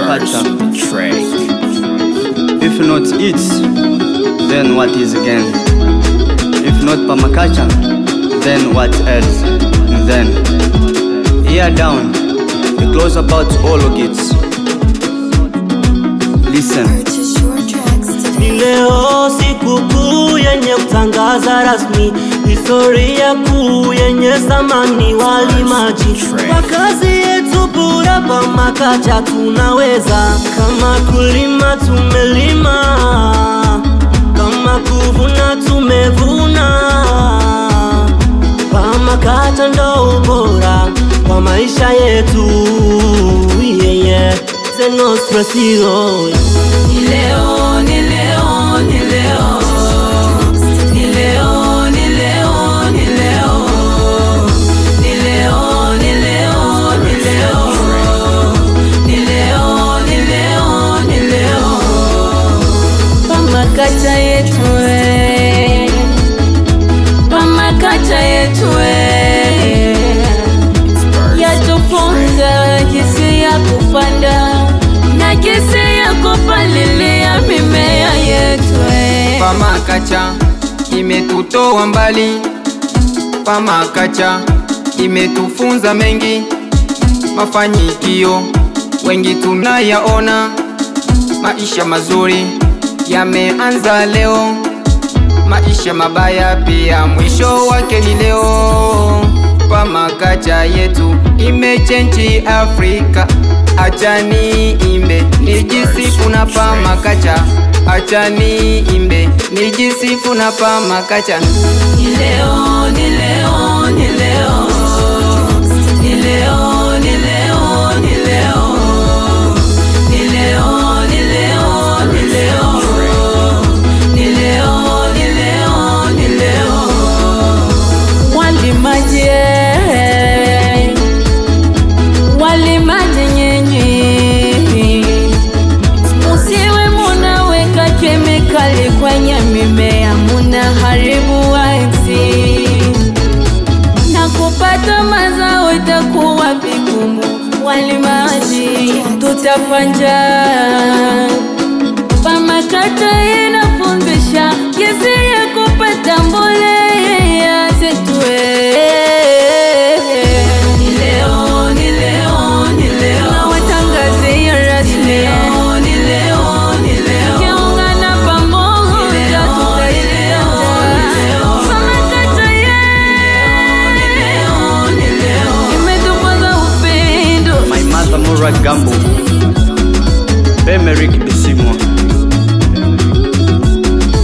Pamakacha. If not it, then what is again? If not Pamakacha, then what else? And then, here down, we close about all of it. Listen. Purchase your tracks today. Ni leo sikukuu yenye kutangaza rasmi historia kuu yenye thamani walimaji kwa kazi yetu bora Pamakacha tunaweza kama kulima tumelima kama kuvuna tumevuna Pamakacha ndo ubora kwa maisha yetu yeah, yeah. Zenos Presido Ni leo, ni leo, ni leo. Ni leo, ni leo, ni leo. Ni leo, ni leo, ni leo. Ni leo, ni leo, ni leo. Pamakacha yetu we. Pamakacha yetu we. Yatufunza jinsi ya kupanda na jinsi ya kupalilia mimea yetu we. Pamakacha imetutoa mbali, Pamakacha imetufunza mengi, mafanikio wengi tunayaona, maisha mazuri yameanza leo, maisha mabaya pia mwisho wake ni leo. Pamakacha yetu imechenji Afrika, achani imbe nijisifu na Pamakacha, achani imbe nijisifu na Pamakacha. Ni leo, ni leo, ni leo. Ni leo, ni leo, ni leo. Ni leo, ni leo, ni leo. Ni leo, ni leo, ni leo. Walimaji, eh. walimaji nyinyi, musiwe munaweka kemikali kwenye mimea, munaharibu ardhi na kupata mazao itakuwa vigumu. Walimaji tutafanja. Pamakacha inafundisha jinsi ya kupata mbolea zetu. Ni leo, ni leo, ni leo. Nawatangazia rasmi. Ni leo, ni leo. Tukiungana pamoja tutashinda. Pamakacha imetufunza upendo. My mother Mura Gambo. Bemerick Bisimwa.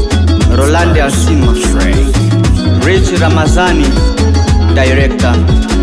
Rolande Asima. Rich Ramazani, director.